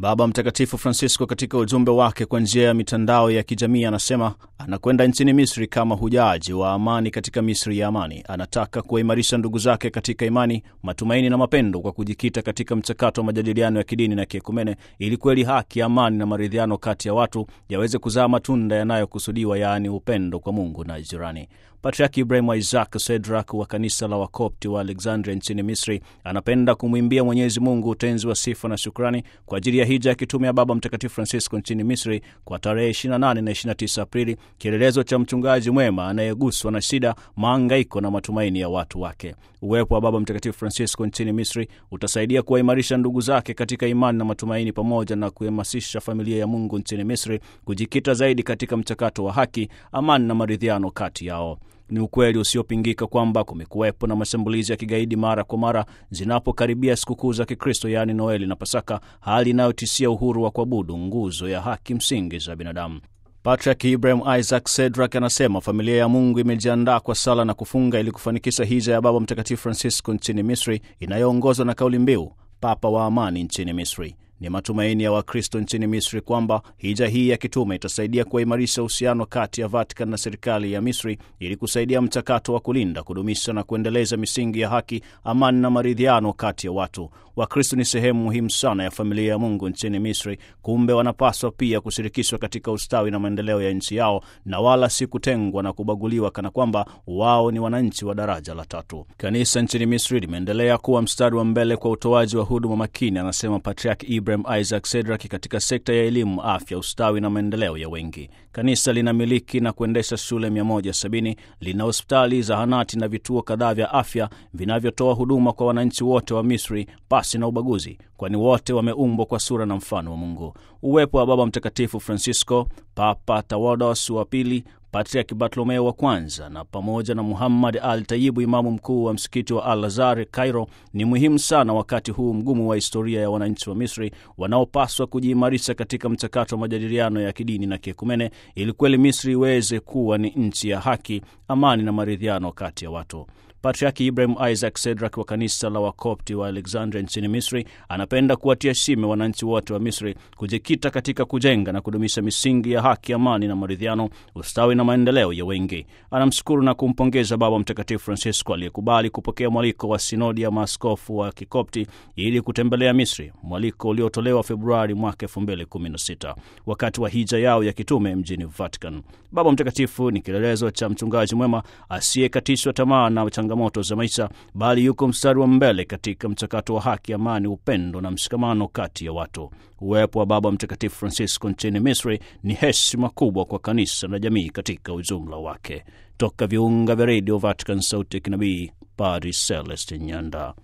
Baba Mtakatifu Francisco katika ujumbe wake kwa njia ya mitandao ya kijamii anasema anakwenda nchini Misri kama hujaji wa amani katika Misri ya amani. Anataka kuwaimarisha ndugu zake katika imani, matumaini na mapendo kwa kujikita katika mchakato wa majadiliano ya kidini na kiekumene, ili kweli haki, amani na maridhiano kati ya watu yaweze kuzaa matunda yanayokusudiwa, yaani upendo kwa Mungu na jirani. Patriaki Ibrahim Isaac Sedrak wa kanisa la Wakopti wa Alexandria nchini Misri anapenda kumwimbia Mwenyezi Mungu utenzi wa sifa na shukrani kwa ajili ya hija ya kitume ya Baba Mtakatifu Francisco nchini Misri kwa tarehe 28 na 29 Aprili, kielelezo cha mchungaji mwema anayeguswa na shida, maangaiko na matumaini ya watu wake. Uwepo wa Baba Mtakatifu Francisco nchini Misri utasaidia kuwaimarisha ndugu zake katika imani na matumaini, pamoja na kuhamasisha familia ya Mungu nchini Misri kujikita zaidi katika mchakato wa haki, amani na maridhiano kati yao. Ni ukweli usiopingika kwamba kumekuwepo na mashambulizi ya kigaidi mara kwa mara zinapokaribia sikukuu za Kikristo, yaani Noeli na Pasaka, hali inayotishia uhuru wa kuabudu, nguzo ya haki msingi za binadamu. Patrick Ibrahim Isaac Sedrak anasema familia ya Mungu imejiandaa kwa sala na kufunga ili kufanikisha hija ya Baba Mtakatifu Francisco nchini Misri inayoongozwa na kauli mbiu Papa wa amani nchini Misri. Ni matumaini ya Wakristo nchini Misri kwamba hija hii ya kitume itasaidia kuimarisha uhusiano kati ya Vatican na serikali ya Misri ili kusaidia mchakato wa kulinda, kudumisha na kuendeleza misingi ya haki, amani na maridhiano kati ya watu. Wakristo ni sehemu muhimu sana ya familia ya Mungu nchini Misri, kumbe wanapaswa pia kushirikishwa katika ustawi na maendeleo ya nchi yao na wala si kutengwa na kubaguliwa kana kwamba wao ni wananchi wa daraja la tatu. Kanisa nchini Misri limeendelea kuwa mstari wa mbele kwa utoaji wa huduma makini, anasema Patriarch Ibrahim Isaac Sedrak, katika sekta ya elimu, afya, ustawi na maendeleo ya wengi. Kanisa linamiliki na kuendesha shule 170, lina hospitali, zahanati na vituo kadhaa vya afya vinavyotoa huduma kwa wananchi wote wa Misri pasi na ubaguzi, kwani wote wameumbwa kwa sura na mfano wa Mungu. Uwepo wa Baba Mtakatifu Francisco, Papa Tawados wa pili Patriaki Bartolomeo wa kwanza na pamoja na Muhammad Al Tayibu, imamu mkuu wa msikiti wa Al Azhar Cairo, ni muhimu sana wakati huu mgumu wa historia ya wananchi wa Misri wanaopaswa kujiimarisha katika mchakato wa majadiliano ya kidini na kiekumene, ili kweli Misri iweze kuwa ni nchi ya haki, amani na maridhiano kati ya watu. Patriaki Ibrahim Isaac Sedrak wa kanisa la Wakopti wa Alexandria nchini Misri anapenda kuwatia shime wananchi wote wa Misri kujikita katika kujenga na kudumisha misingi ya haki, amani na maridhiano, ustawi na maendeleo ya wengi. Anamshukuru na kumpongeza Baba Mtakatifu Francisco aliyekubali kupokea mwaliko wa sinodi ya maaskofu wa Kikopti ili kutembelea Misri, mwaliko uliotolewa Februari mwaka 2016 wakati wa hija yao ya kitume mjini Vatican. Baba Mtakatifu ni kielelezo cha mchungaji mwema asiyekatishwa tamaa na changamoto za maisha, bali yuko mstari wa mbele katika mchakato wa haki, amani, upendo na mshikamano kati ya watu. Uwepo wa Baba Mtakatifu Francisco nchini Misri ni heshima kubwa kwa kanisa na jamii katika ujumla wake. Toka viunga vya redio Vatican, sauti ya kinabii, Padri Celestin Nyanda.